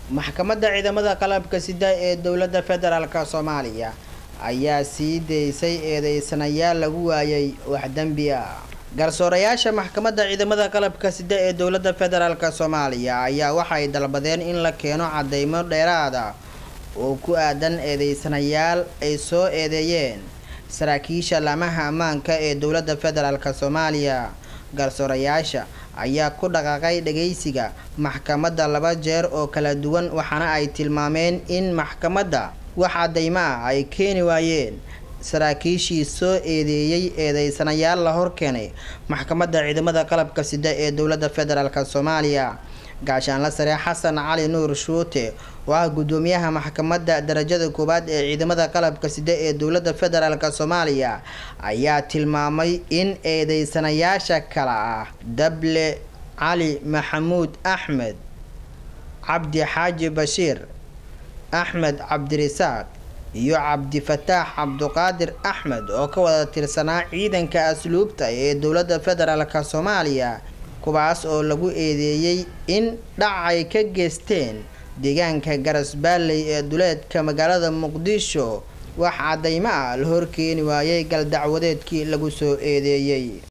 maxkamadda ciidamada qalabka sida ee dowladda federaalk soomaaliya ayaa sii daysay eedeysanayaal lagu waayay wax dembi ah garsoorayaasha maxkamadda ciidamada qalabka sida ee dowladda federaalk soomaaliya ayaa waxay dalbadeen in la keeno cadeymo dheeraada oo ku aadan eedeysanayaal ay soo eedeeyeen saraakiisha laamaha ammaanka ee dowladda federaalk soomaaliya garsoorayaasha ayaa ku dhaqaaqay dhageysiga maxkamadda laba jeer oo kala duwan waxaana ay tilmaameen in maxkamadda wax cadeymo ah ay keeni waayeen saraakiishii soo eedeeyey eedeysanayaal la horkeenay maxkamadda ciidamada qalabka sida ee dowladda federaalk soomaaliya gaashaanla sare xasan cali nuur shuute oo ah guddoomiyaha maxkamadda darajada koowaad ee ciidamada qalabka sida ee dowladda federaalk soomaaliya ayaa tilmaamay in eedeysanayaasha kale ah dable cali maxamuud axmed cabdi xaaji bashiir axmed cabdirisaaq iyo cabdifataax cabduqaadir axmed oo ka wada tirsanaa ciidanka asluubta ee dowladda federaalk soomaaliya kuwaas oo lagu eedeeyey in dhac ay ka geysteen deegaanka garasbaalley ee duleedka magaalada muqdisho wax cadeymo ah la horkeeni waayay galdacwadeedkii lagu soo eedeeyey